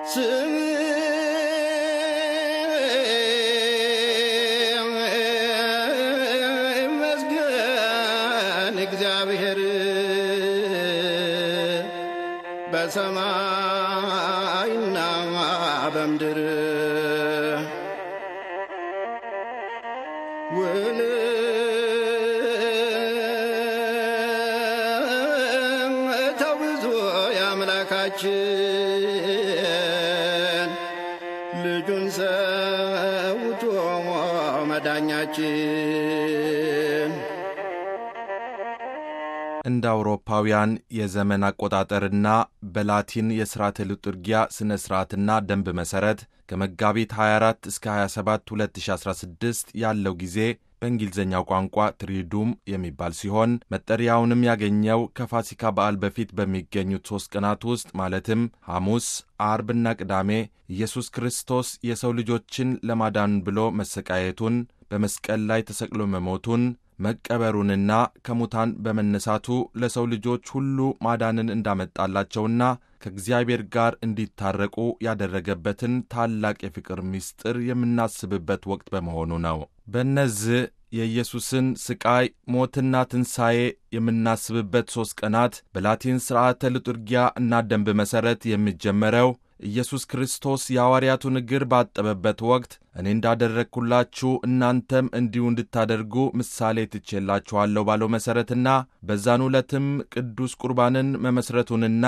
ይመስገን እግዚአብሔር በሰማይና በምድር ውለታው ብዙ የአምላካችን ልጁን ሰውቶ መዳኛችን እንደ አውሮፓውያን የዘመን አቆጣጠርና በላቲን የሥርዓተ ሊጡርጊያ ሥነ ሥርዓትና ደንብ መሠረት ከመጋቢት 24 እስከ 27 2016 ያለው ጊዜ በእንግሊዝኛው ቋንቋ ትሪዱም የሚባል ሲሆን መጠሪያውንም ያገኘው ከፋሲካ በዓል በፊት በሚገኙት ሦስት ቀናት ውስጥ ማለትም ሐሙስ፣ አርብና ቅዳሜ ኢየሱስ ክርስቶስ የሰው ልጆችን ለማዳን ብሎ መሰቃየቱን፣ በመስቀል ላይ ተሰቅሎ መሞቱን መቀበሩንና ከሙታን በመነሳቱ ለሰው ልጆች ሁሉ ማዳንን እንዳመጣላቸውና ከእግዚአብሔር ጋር እንዲታረቁ ያደረገበትን ታላቅ የፍቅር ምስጢር የምናስብበት ወቅት በመሆኑ ነው። በእነዚህ የኢየሱስን ስቃይ ሞትና ትንሣኤ የምናስብበት ሦስት ቀናት በላቲን ሥርዓተ ልጡርጊያ እና ደንብ መሠረት የሚጀመረው ኢየሱስ ክርስቶስ የሐዋርያቱን እግር ባጠበበት ወቅት እኔ እንዳደረግሁላችሁ እናንተም እንዲሁ እንድታደርጉ ምሳሌ ትቼላችኋለሁ ባለው መሠረትና በዛን ዕለትም ቅዱስ ቁርባንን መመሥረቱንና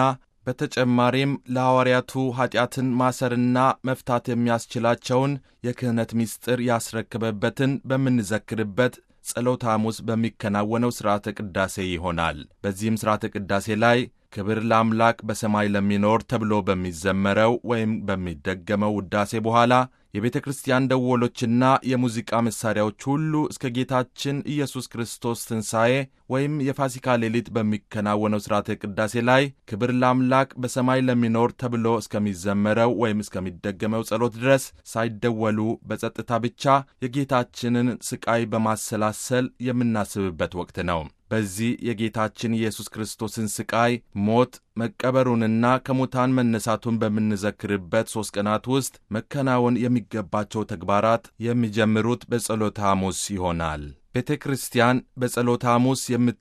በተጨማሪም ለሐዋርያቱ ኀጢአትን ማሰርና መፍታት የሚያስችላቸውን የክህነት ምስጢር ያስረክበበትን በምንዘክርበት ጸሎተ ሐሙስ በሚከናወነው ሥርዓተ ቅዳሴ ይሆናል። በዚህም ሥርዓተ ቅዳሴ ላይ ክብር ለአምላክ በሰማይ ለሚኖር ተብሎ በሚዘመረው ወይም በሚደገመው ውዳሴ በኋላ የቤተ ክርስቲያን ደወሎችና የሙዚቃ መሣሪያዎች ሁሉ እስከ ጌታችን ኢየሱስ ክርስቶስ ትንሣኤ ወይም የፋሲካ ሌሊት በሚከናወነው ሥርዓተ ቅዳሴ ላይ ክብር ለአምላክ በሰማይ ለሚኖር ተብሎ እስከሚዘመረው ወይም እስከሚደገመው ጸሎት ድረስ ሳይደወሉ በጸጥታ ብቻ የጌታችንን ስቃይ በማሰላሰል የምናስብበት ወቅት ነው። በዚህ የጌታችን ኢየሱስ ክርስቶስን ስቃይ፣ ሞት፣ መቀበሩንና ከሙታን መነሳቱን በምንዘክርበት ሦስት ቀናት ውስጥ መከናወን የሚገባቸው ተግባራት የሚጀምሩት በጸሎተ ሐሙስ ይሆናል። ቤተ ክርስቲያን በጸሎተ ሐሙስ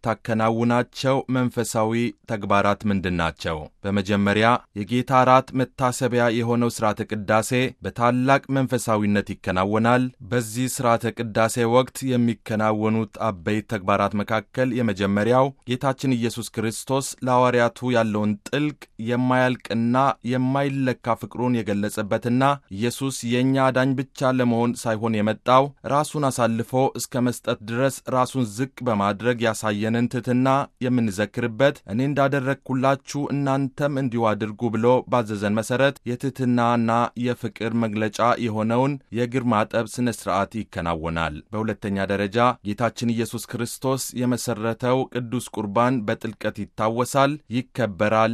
የምታከናውናቸው መንፈሳዊ ተግባራት ምንድን ናቸው? በመጀመሪያ የጌታ እራት መታሰቢያ የሆነው ሥርዓተ ቅዳሴ በታላቅ መንፈሳዊነት ይከናወናል። በዚህ ሥርዓተ ቅዳሴ ወቅት የሚከናወኑት አበይት ተግባራት መካከል የመጀመሪያው ጌታችን ኢየሱስ ክርስቶስ ለሐዋርያቱ ያለውን ጥልቅ የማያልቅና የማይለካ ፍቅሩን የገለጸበትና ኢየሱስ የእኛ አዳኝ ብቻ ለመሆን ሳይሆን የመጣው ራሱን አሳልፎ እስከ መስጠት ድረስ ራሱን ዝቅ በማድረግ ያሳየንን ትሕትና የምንዘክርበት እኔ እንዳደረግሁላችሁ እናንተም እንዲሁ አድርጉ ብሎ ባዘዘን መሠረት የትሕትናና የፍቅር መግለጫ የሆነውን የእግር ማጠብ ሥነ ሥርዓት ይከናወናል። በሁለተኛ ደረጃ ጌታችን ኢየሱስ ክርስቶስ የመሠረተው ቅዱስ ቁርባን በጥልቀት ይታወሳል፣ ይከበራል፣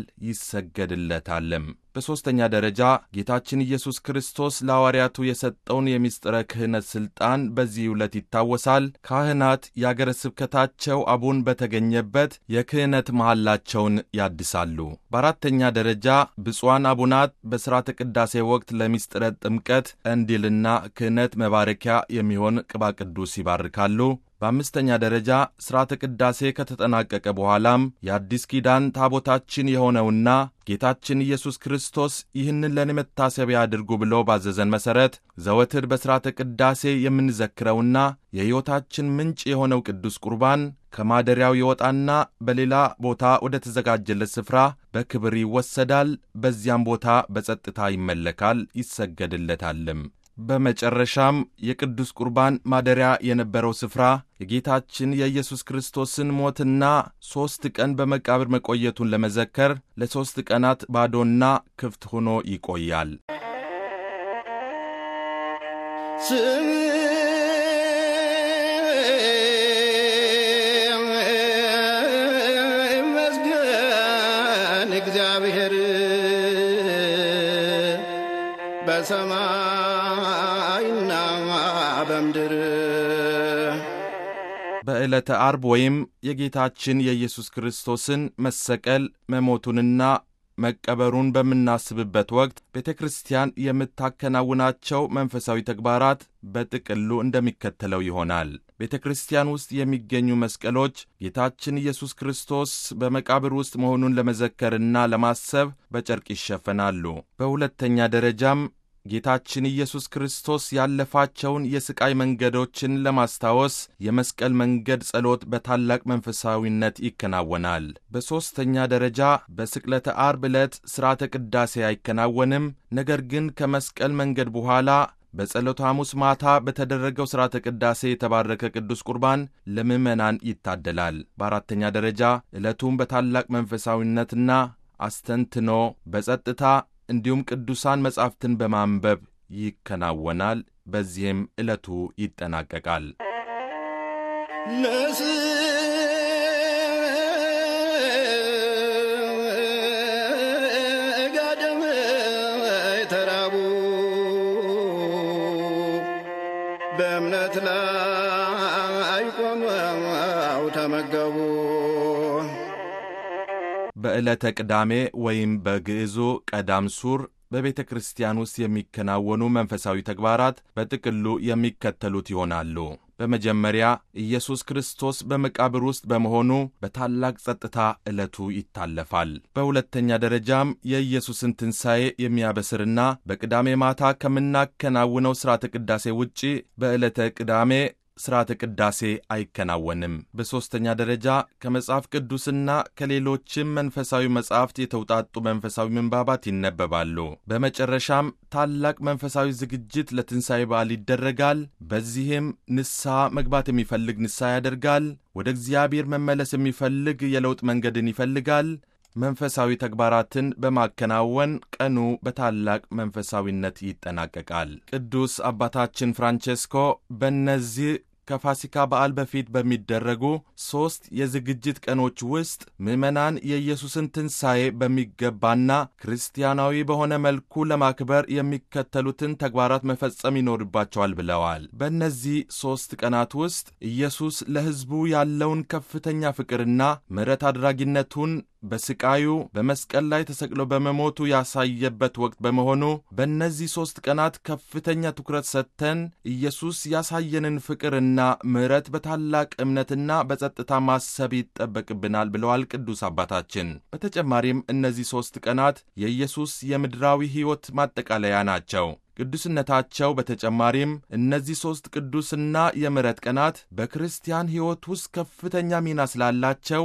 ይሰገድለታልም። በሦስተኛ ደረጃ ጌታችን ኢየሱስ ክርስቶስ ለሐዋርያቱ የሰጠውን የምስጢረ ክህነት ሥልጣን በዚህ ዕለት ይታወሳል። ካህናት የአገረ ስብከታቸው አቡን በተገኘበት የክህነት መሐላቸውን ያድሳሉ። በአራተኛ ደረጃ ብፁዓን አቡናት በሥርዓተ ቅዳሴ ወቅት ለምስጢረ ጥምቀት እንዲልና ክህነት መባረኪያ የሚሆን ቅባ ቅዱስ ይባርካሉ። በአምስተኛ ደረጃ ሥርዓተ ቅዳሴ ከተጠናቀቀ በኋላም የአዲስ ኪዳን ታቦታችን የሆነውና ጌታችን ኢየሱስ ክርስቶስ ይህንን ለእኔ መታሰቢያ አድርጉ ብሎ ባዘዘን መሠረት ዘወትር በሥርዓተ ቅዳሴ የምንዘክረውና የሕይወታችን ምንጭ የሆነው ቅዱስ ቁርባን ከማደሪያው ይወጣና በሌላ ቦታ ወደ ተዘጋጀለት ስፍራ በክብር ይወሰዳል። በዚያም ቦታ በጸጥታ ይመለካል፣ ይሰገድለታልም። በመጨረሻም የቅዱስ ቁርባን ማደሪያ የነበረው ስፍራ የጌታችን የኢየሱስ ክርስቶስን ሞትና ሦስት ቀን በመቃብር መቆየቱን ለመዘከር ለሦስት ቀናት ባዶና ክፍት ሆኖ ይቆያል። ይመስገን እግዚአብሔር በሰማይና በምድር በዕለተ አርብ ወይም የጌታችን የኢየሱስ ክርስቶስን መሰቀል መሞቱንና መቀበሩን በምናስብበት ወቅት ቤተ ክርስቲያን የምታከናውናቸው መንፈሳዊ ተግባራት በጥቅሉ እንደሚከተለው ይሆናል። ቤተ ክርስቲያን ውስጥ የሚገኙ መስቀሎች ጌታችን ኢየሱስ ክርስቶስ በመቃብር ውስጥ መሆኑን ለመዘከርና ለማሰብ በጨርቅ ይሸፈናሉ። በሁለተኛ ደረጃም ጌታችን ኢየሱስ ክርስቶስ ያለፋቸውን የሥቃይ መንገዶችን ለማስታወስ የመስቀል መንገድ ጸሎት በታላቅ መንፈሳዊነት ይከናወናል። በሦስተኛ ደረጃ በስቅለተ አርብ ዕለት ሥርዓተ ቅዳሴ አይከናወንም። ነገር ግን ከመስቀል መንገድ በኋላ በጸሎተ ሐሙስ ማታ በተደረገው ሥርዓተ ቅዳሴ የተባረከ ቅዱስ ቁርባን ለምዕመናን ይታደላል። በአራተኛ ደረጃ ዕለቱም በታላቅ መንፈሳዊነትና አስተንትኖ በጸጥታ እንዲሁም ቅዱሳን መጻሕፍትን በማንበብ ይከናወናል። በዚህም ዕለቱ ይጠናቀቃል። ለሥጋደም ተራቡ በእምነት ላይ ቆመው ተመገቡ። በዕለተ ቅዳሜ ወይም በግዕዙ ቀዳም ሱር በቤተ ክርስቲያን ውስጥ የሚከናወኑ መንፈሳዊ ተግባራት በጥቅሉ የሚከተሉት ይሆናሉ። በመጀመሪያ ኢየሱስ ክርስቶስ በመቃብር ውስጥ በመሆኑ በታላቅ ጸጥታ ዕለቱ ይታለፋል። በሁለተኛ ደረጃም የኢየሱስን ትንሣኤ የሚያበስርና በቅዳሜ ማታ ከምናከናውነው ሥርዓተ ቅዳሴ ውጪ በዕለተ ቅዳሜ ሥርዓተ ቅዳሴ አይከናወንም። በሦስተኛ ደረጃ ከመጽሐፍ ቅዱስና ከሌሎችም መንፈሳዊ መጻሕፍት የተውጣጡ መንፈሳዊ ምንባባት ይነበባሉ። በመጨረሻም ታላቅ መንፈሳዊ ዝግጅት ለትንሣኤ በዓል ይደረጋል። በዚህም ንስሐ መግባት የሚፈልግ ንስሐ ያደርጋል። ወደ እግዚአብሔር መመለስ የሚፈልግ የለውጥ መንገድን ይፈልጋል። መንፈሳዊ ተግባራትን በማከናወን ቀኑ በታላቅ መንፈሳዊነት ይጠናቀቃል። ቅዱስ አባታችን ፍራንቼስኮ በእነዚህ ከፋሲካ በዓል በፊት በሚደረጉ ሦስት የዝግጅት ቀኖች ውስጥ ምዕመናን የኢየሱስን ትንሣኤ በሚገባና ክርስቲያናዊ በሆነ መልኩ ለማክበር የሚከተሉትን ተግባራት መፈጸም ይኖርባቸዋል ብለዋል። በእነዚህ ሦስት ቀናት ውስጥ ኢየሱስ ለሕዝቡ ያለውን ከፍተኛ ፍቅርና ምሕረት አድራጊነቱን በስቃዩ በመስቀል ላይ ተሰቅሎ በመሞቱ ያሳየበት ወቅት በመሆኑ በእነዚህ ሦስት ቀናት ከፍተኛ ትኩረት ሰጥተን ኢየሱስ ያሳየንን ፍቅርና ምሕረት በታላቅ እምነትና በጸጥታ ማሰብ ይጠበቅብናል ብለዋል ቅዱስ አባታችን። በተጨማሪም እነዚህ ሦስት ቀናት የኢየሱስ የምድራዊ ሕይወት ማጠቃለያ ናቸው። ቅዱስነታቸው በተጨማሪም እነዚህ ሦስት ቅዱስና የምሕረት ቀናት በክርስቲያን ሕይወት ውስጥ ከፍተኛ ሚና ስላላቸው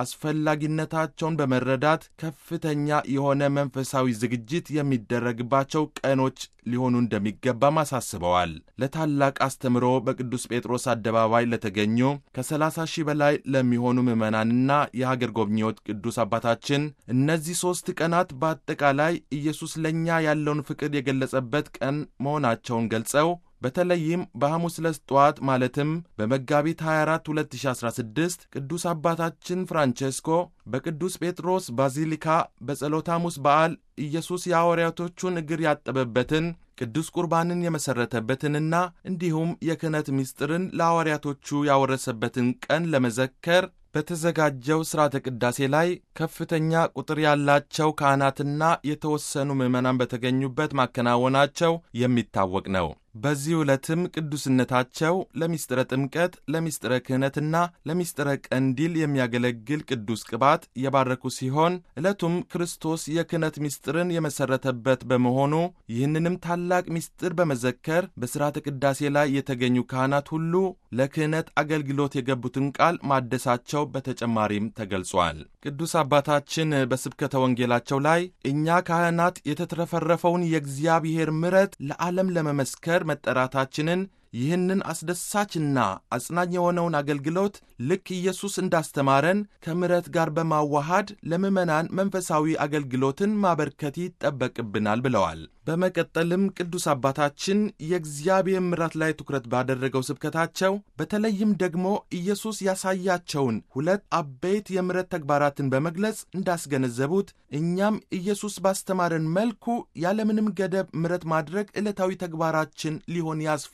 አስፈላጊነታቸውን በመረዳት ከፍተኛ የሆነ መንፈሳዊ ዝግጅት የሚደረግባቸው ቀኖች ሊሆኑ እንደሚገባም አሳስበዋል። ለታላቅ አስተምሮ በቅዱስ ጴጥሮስ አደባባይ ለተገኙ ከ30 ሺህ በላይ ለሚሆኑ ምዕመናንና የሀገር ጎብኚዎች ቅዱስ አባታችን እነዚህ ሦስት ቀናት በአጠቃላይ ኢየሱስ ለእኛ ያለውን ፍቅር የገለጸበት ቀን መሆናቸውን ገልጸው በተለይም በሐሙስ ዕለት ጠዋት ማለትም በመጋቢት 24 2016 ቅዱስ አባታችን ፍራንቼስኮ በቅዱስ ጴጥሮስ ባዚሊካ በጸሎተ ሐሙስ በዓል ኢየሱስ የሐዋርያቶቹን እግር ያጠበበትን ቅዱስ ቁርባንን የመሠረተበትንና እንዲሁም የክህነት ምስጢርን ለሐዋርያቶቹ ያወረሰበትን ቀን ለመዘከር በተዘጋጀው ሥርዓተ ቅዳሴ ላይ ከፍተኛ ቁጥር ያላቸው ካህናትና የተወሰኑ ምዕመናን በተገኙበት ማከናወናቸው የሚታወቅ ነው። በዚህ ዕለትም ቅዱስነታቸው ለሚስጥረ ጥምቀት፣ ለሚስጥረ ክህነትና ለሚስጥረ ቀንዲል የሚያገለግል ቅዱስ ቅባት የባረኩ ሲሆን ዕለቱም ክርስቶስ የክህነት ምስጢርን የመሠረተበት በመሆኑ ይህንንም ታላቅ ምስጢር በመዘከር በሥርዓተ ቅዳሴ ላይ የተገኙ ካህናት ሁሉ ለክህነት አገልግሎት የገቡትን ቃል ማደሳቸው በተጨማሪም ተገልጿል። ቅዱስ አባታችን በስብከተ ወንጌላቸው ላይ እኛ ካህናት የተትረፈረፈውን የእግዚአብሔር ምሕረት ለዓለም ለመመስከር መጠራታችንን ይህንን አስደሳችና አጽናኝ የሆነውን አገልግሎት ልክ ኢየሱስ እንዳስተማረን ከምሕረት ጋር በማዋሃድ ለምዕመናን መንፈሳዊ አገልግሎትን ማበርከት ይጠበቅብናል ብለዋል። በመቀጠልም ቅዱስ አባታችን የእግዚአብሔር ምሕረት ላይ ትኩረት ባደረገው ስብከታቸው በተለይም ደግሞ ኢየሱስ ያሳያቸውን ሁለት አበይት የምሕረት ተግባራትን በመግለጽ እንዳስገነዘቡት እኛም ኢየሱስ ባስተማረን መልኩ ያለምንም ገደብ ምሕረት ማድረግ ዕለታዊ ተግባራችን ሊሆን ያስፈልጋል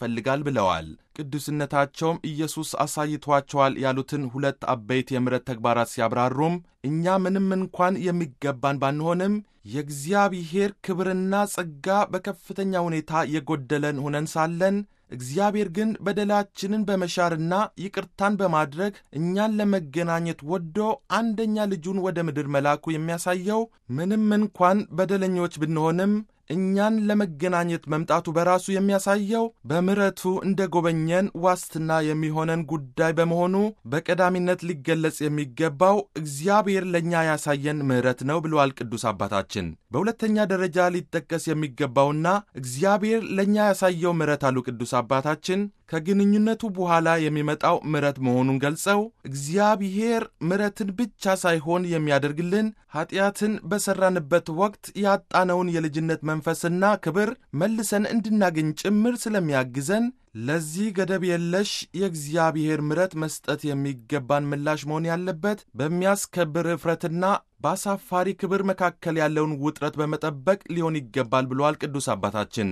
ይገባናል ብለዋል። ቅዱስነታቸውም ኢየሱስ አሳይቷቸዋል ያሉትን ሁለት አበይት የምሕረት ተግባራት ሲያብራሩም እኛ ምንም እንኳን የሚገባን ባንሆንም የእግዚአብሔር ክብርና ጸጋ በከፍተኛ ሁኔታ የጎደለን ሆነን ሳለን እግዚአብሔር ግን በደላችንን በመሻርና ይቅርታን በማድረግ እኛን ለመገናኘት ወዶ አንደኛ ልጁን ወደ ምድር መላኩ የሚያሳየው ምንም እንኳን በደለኞች ብንሆንም እኛን ለመገናኘት መምጣቱ በራሱ የሚያሳየው በምሕረቱ እንደ ጎበኘን ዋስትና የሚሆነን ጉዳይ በመሆኑ በቀዳሚነት ሊገለጽ የሚገባው እግዚአብሔር ለእኛ ያሳየን ምሕረት ነው ብለዋል ቅዱስ አባታችን። በሁለተኛ ደረጃ ሊጠቀስ የሚገባውና እግዚአብሔር ለእኛ ያሳየው ምሕረት አሉ ቅዱስ አባታችን ከግንኙነቱ በኋላ የሚመጣው ምሕረት መሆኑን ገልጸው እግዚአብሔር ምሕረትን ብቻ ሳይሆን የሚያደርግልን ኀጢአትን በሠራንበት ወቅት ያጣነውን የልጅነት መንፈስና ክብር መልሰን እንድናገኝ ጭምር ስለሚያግዘን ለዚህ ገደብ የለሽ የእግዚአብሔር ምሕረት መስጠት የሚገባን ምላሽ መሆን ያለበት በሚያስከብር እፍረትና በአሳፋሪ ክብር መካከል ያለውን ውጥረት በመጠበቅ ሊሆን ይገባል ብለዋል ቅዱስ አባታችን።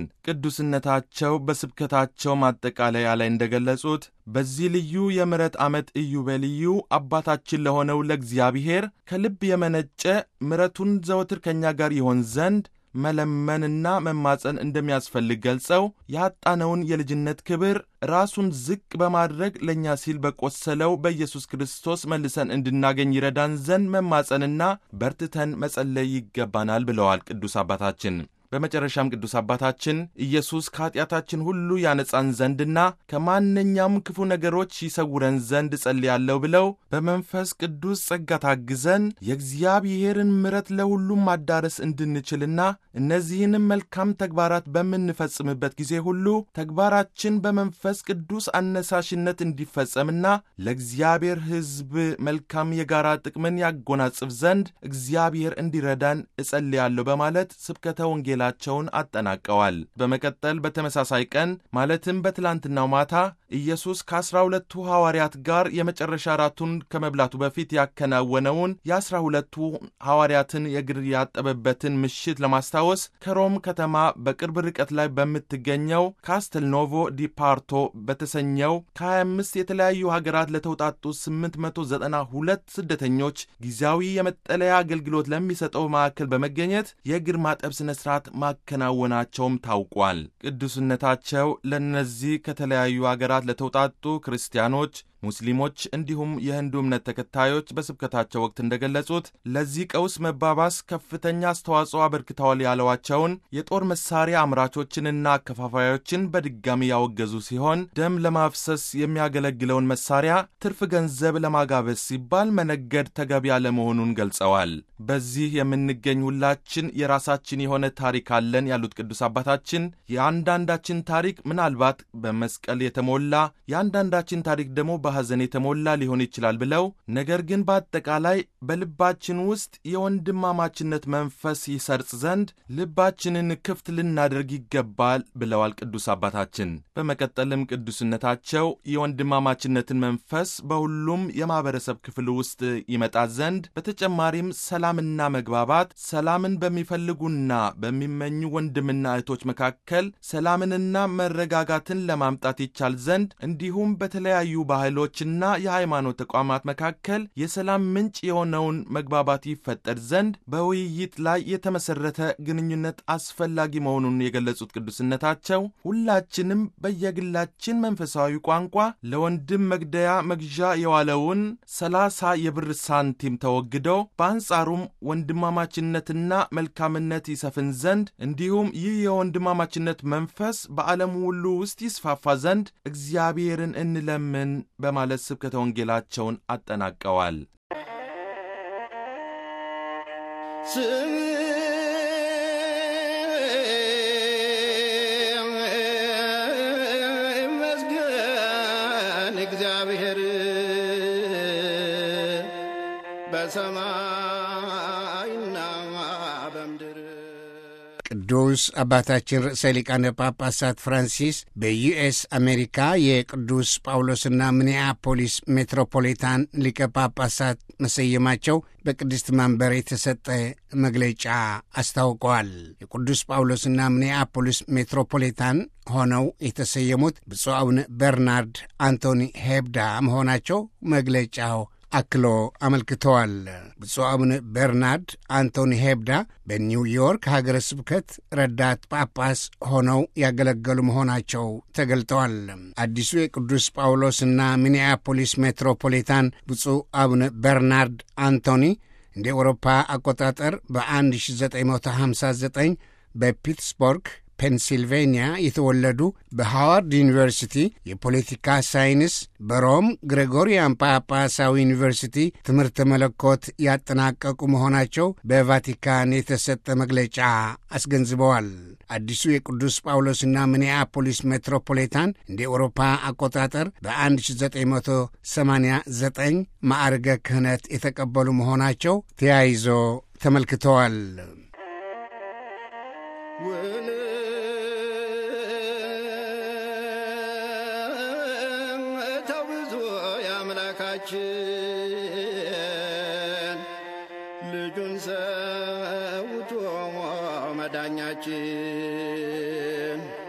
ቅዱስነታቸው በስብከታቸው ማጠቃለያ ላይ እንደገለጹት በዚህ ልዩ የምሕረት ዓመት ኢዮቤልዩ አባታችን ለሆነው ለእግዚአብሔር ከልብ የመነጨ ምሕረቱን ዘወትር ከእኛ ጋር ይሆን ዘንድ መለመንና መማፀን እንደሚያስፈልግ ገልጸው ያጣነውን የልጅነት ክብር ራሱን ዝቅ በማድረግ ለእኛ ሲል በቆሰለው በኢየሱስ ክርስቶስ መልሰን እንድናገኝ ይረዳን ዘንድ መማፀንና በርትተን መጸለይ ይገባናል ብለዋል ቅዱስ አባታችን። በመጨረሻም ቅዱስ አባታችን ኢየሱስ ከኀጢአታችን ሁሉ ያነጻን ዘንድና ከማንኛውም ክፉ ነገሮች ይሰውረን ዘንድ እጸልያለሁ ብለው በመንፈስ ቅዱስ ጸጋ ታግዘን የእግዚአብሔርን ምሕረት ለሁሉም ማዳረስ እንድንችልና እነዚህንም መልካም ተግባራት በምንፈጽምበት ጊዜ ሁሉ ተግባራችን በመንፈስ ቅዱስ አነሳሽነት እንዲፈጸምና ለእግዚአብሔር ሕዝብ መልካም የጋራ ጥቅምን ያጎናጽፍ ዘንድ እግዚአብሔር እንዲረዳን እጸልያለሁ በማለት ስብከተ ወንጌል ላቸውን አጠናቀዋል። በመቀጠል በተመሳሳይ ቀን ማለትም በትላንትናው ማታ ኢየሱስ ከአስራ ሁለቱ ሐዋርያት ጋር የመጨረሻ ራቱን ከመብላቱ በፊት ያከናወነውን የአስራ ሁለቱ ሐዋርያትን የእግር ያጠበበትን ምሽት ለማስታወስ ከሮም ከተማ በቅርብ ርቀት ላይ በምትገኘው ካስተልኖቮ ዲፓርቶ በተሰኘው ከ25 የተለያዩ ሀገራት ለተውጣጡ 892 ስደተኞች ጊዜያዊ የመጠለያ አገልግሎት ለሚሰጠው ማዕከል በመገኘት የእግር ማጠብ ሥነ ሥርዓት ማከናወናቸውም ታውቋል። ቅዱስነታቸው ለእነዚህ ከተለያዩ አገራት ለተውጣጡ ክርስቲያኖች ሙስሊሞች እንዲሁም የህንዱ እምነት ተከታዮች በስብከታቸው ወቅት እንደገለጹት ለዚህ ቀውስ መባባስ ከፍተኛ አስተዋጽኦ አበርክተዋል ያለዋቸውን የጦር መሳሪያ አምራቾችንና አከፋፋዮችን በድጋሚ ያወገዙ ሲሆን ደም ለማፍሰስ የሚያገለግለውን መሳሪያ ትርፍ ገንዘብ ለማጋበስ ሲባል መነገድ ተገቢ ያለመሆኑን ገልጸዋል። በዚህ የምንገኝ ሁላችን የራሳችን የሆነ ታሪክ አለን ያሉት ቅዱስ አባታችን የአንዳንዳችን ታሪክ ምናልባት በመስቀል የተሞላ የአንዳንዳችን ታሪክ ደግሞ በሐዘን የተሞላ ሊሆን ይችላል ብለው ነገር ግን በአጠቃላይ በልባችን ውስጥ የወንድማማችነት መንፈስ ይሰርጽ ዘንድ ልባችንን ክፍት ልናደርግ ይገባል ብለዋል ቅዱስ አባታችን። በመቀጠልም ቅዱስነታቸው የወንድማማችነትን መንፈስ በሁሉም የማኅበረሰብ ክፍል ውስጥ ይመጣ ዘንድ በተጨማሪም ሰላምና መግባባት፣ ሰላምን በሚፈልጉና በሚመኙ ወንድምና እህቶች መካከል ሰላምንና መረጋጋትን ለማምጣት ይቻል ዘንድ እንዲሁም በተለያዩ ባህሎችና የሃይማኖት ተቋማት መካከል የሰላም ምንጭ የሆነውን መግባባት ይፈጠር ዘንድ በውይይት ላይ የተመሰረተ ግንኙነት አስፈላጊ መሆኑን የገለጹት ቅዱስነታቸው ሁላችንም በየግላችን መንፈሳዊ ቋንቋ ለወንድም መግደያ መግዣ የዋለውን ሰላሳ የብር ሳንቲም ተወግዶ በአንጻሩም ወንድማማችነትና መልካምነት ይሰፍን ዘንድ እንዲሁም ይህ የወንድማማችነት መንፈስ በዓለም ሁሉ ውስጥ ይስፋፋ ዘንድ እግዚአብሔርን እንለምን በማለት ስብከተ ወንጌላቸውን አጠናቀዋል። ይመስገን እግዚአብሔር በሰማይና በምድር ቅዱስ አባታችን ርዕሰ ሊቃነ ጳጳሳት ፍራንሲስ በዩኤስ አሜሪካ የቅዱስ ጳውሎስና ሚኒያፖሊስ ሜትሮፖሊታን ሊቀ ጳጳሳት መሰየማቸው በቅድስት መንበር የተሰጠ መግለጫ አስታውቀዋል። የቅዱስ ጳውሎስና ሚኒያፖሊስ ሜትሮፖሊታን ሆነው የተሰየሙት ብፁዕ አቡነ በርናርድ አንቶኒ ሄብዳ መሆናቸው መግለጫው አክሎ አመልክተዋል። ብፁዕ አቡነ በርናርድ አንቶኒ ሄብዳ በኒውዮርክ ሀገረ ስብከት ረዳት ጳጳስ ሆነው ያገለገሉ መሆናቸው ተገልጠዋል። አዲሱ የቅዱስ ጳውሎስና ሚኒያፖሊስ ሜትሮፖሊታን ብፁዕ አቡነ በርናርድ አንቶኒ እንደ ኤውሮፓ አቆጣጠር በ1959 በፒትስበርግ ፔንሲልቬንያ የተወለዱ በሃዋርድ ዩኒቨርሲቲ የፖለቲካ ሳይንስ በሮም ግሬጎሪያን ጳጳሳዊ ዩኒቨርሲቲ ትምህርተ መለኮት ያጠናቀቁ መሆናቸው በቫቲካን የተሰጠ መግለጫ አስገንዝበዋል። አዲሱ የቅዱስ ጳውሎስና ሚኒያፖሊስ ሜትሮፖሊታን እንደ ኤውሮፓ አቆጣጠር በ1989 ማዕርገ ክህነት የተቀበሉ መሆናቸው ተያይዞ ተመልክተዋል። ተውዞ የአምላካችን ልጁን ሰውቶ መዳኛችን